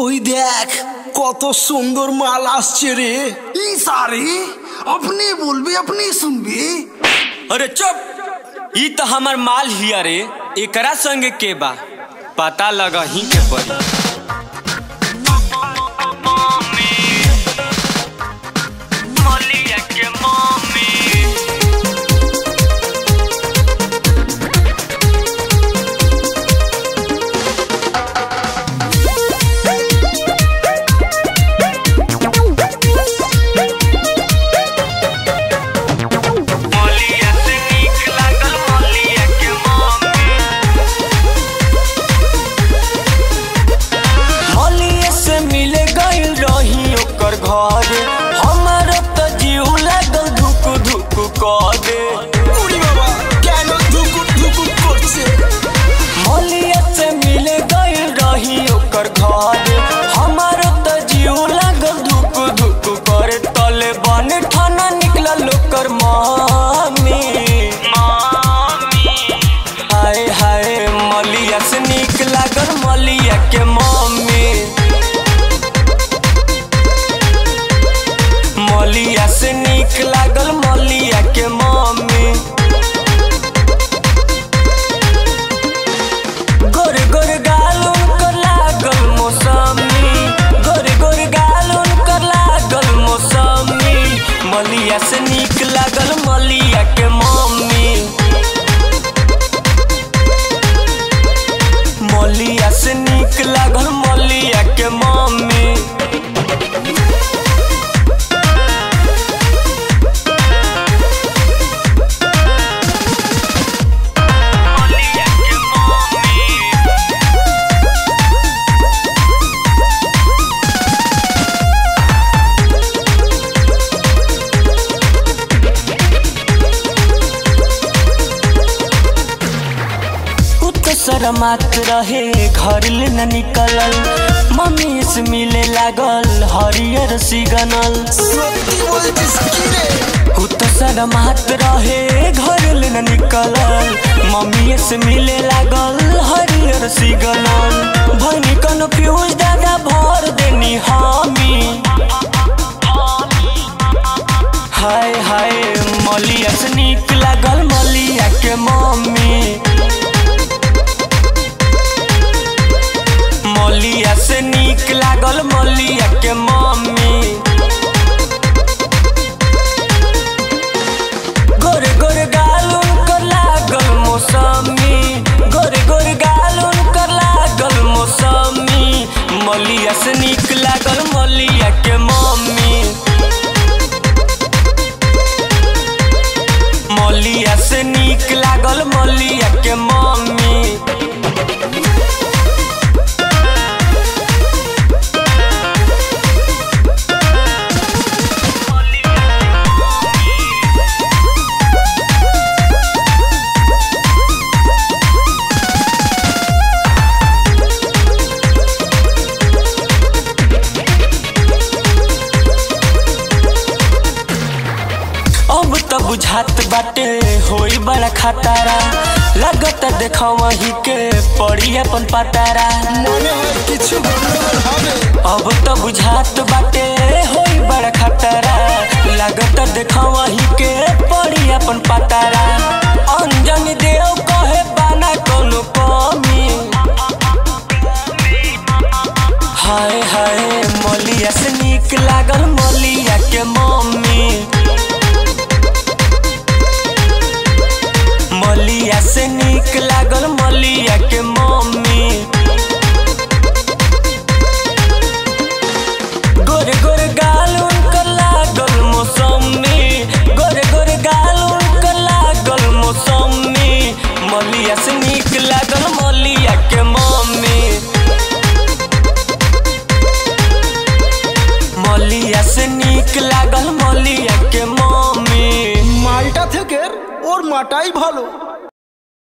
ওই দেখ কত সুন্দর মাল আসছে রে ई सारे अपने बोलबे अपने सुनबे अरे चुप ई तो हमर माल हिया रे एकरा संगे के बा पता लगा ही के पड़ी मलिया से मिले गइल रही ओकर घरे हमर तो जीव लागल धुक धुक क दे উড়ি বাবা কেন ধুকুর ধুকুর করছে मलिया से मिले गइल रही ओकर घरे हमर तो जीव लागल धुक धुक करे तले बन ठाना निकलल ओकर मामी हाय हाय मलिया से निक लागल मलिया के मम्मी मलिया से निक लागल मलिया के मम्मी गोर गोर गाल उनकर लागल मौसमी गोर गोर गाल उनकर लागल मौसमी मलिया से निक लागल मलिया के मम्मी मलिया से निक लागल मलिया के मम्मी कुत शरमात रहे घर ले न निकलल मम्मी से मिले लागल हरियर सिगनल সত্যি বলছিস কি রে कुत शरमात रहे घर ले न निकलल मम्मी से मिले लागल हरियर सिगनल भनी कन्फ्यूज दादा भर देनी हामी हाय हाय मलिया से निक लागल मलिया के मम्मी मलिया से निक लागल मलिया के मम्मी गोरे गोरे गाल उनकर लागल मौसमी गोरे गोरे गाल उनकर लागल मौसमी मलिया से निक लागल मलिया के मम्मी मलिया से निक लागल मलिया के मम्मी अब त बुझात बाटे होई बड़ा खतारा लगत देखा वही के पड़ी अपन पतारा মনে হয় কিছু গন্ডগোল হবে अब त बुझात बाटे होई बड़ा खतरा लागत देखा वही के पड़ी अपन पतारा अंजन देव कहे बाना कोनो कमी हाय हाय मलिया से निक लागल मलिया के मम्मी मलिया से निक लागल मलिया के मम्मी गोरे गोरे गाल उनकर लागल मौसमी गोरे गोरे गाल उनकर लागल मौसमी मलिया से निक लागल मलिया के मम्मी मलिया से निक लागल मलिया के मम्मी মালটা থেকে ওর মাটাই ভালো